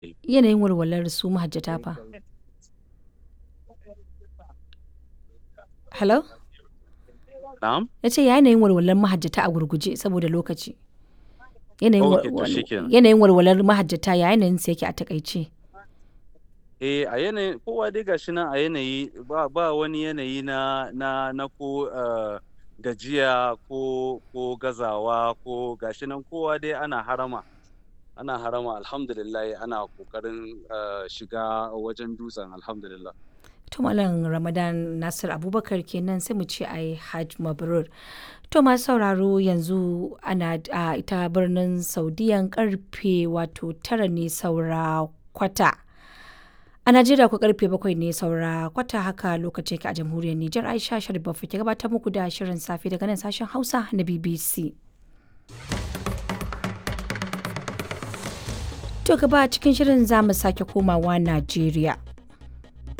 Yanayin walwalar su mahajjata fa? Hello? Na'am? Na ce ya yanayin walwalar mahajjata a gurguje saboda lokaci. Yanayin Ok, to wal- shikenan. yanayin walwalar mahajjata ya yanayin sa yake a takaice. Eh, a yanayin kowa dai gashi nan a yanayi ba, ba wani yanayi na na na ko eh, gajiya ko ko gazawa ko gashi nan kowa dai ana harama ana harama alhamdulillah ana kokarin eh, shiga wajen dutsen alhamdulillah. To Malam Ramadan Nasir Abubakar kenan sai mu ce ai Hajj Mabrur. To masu sauraro yanzu ana a ita birnin Saudiyan karfe wato tara ne saura kwata. A Najeriya ku karfe bakwai ne saura kwata haka lokacin ke a jamhuriyar Nijar Aisha Sharif Baffa ke gabatar muku da shirin safe daga nan sashen Hausa na BBC. To gaba cikin shirin za mu sake komawa Najeriya.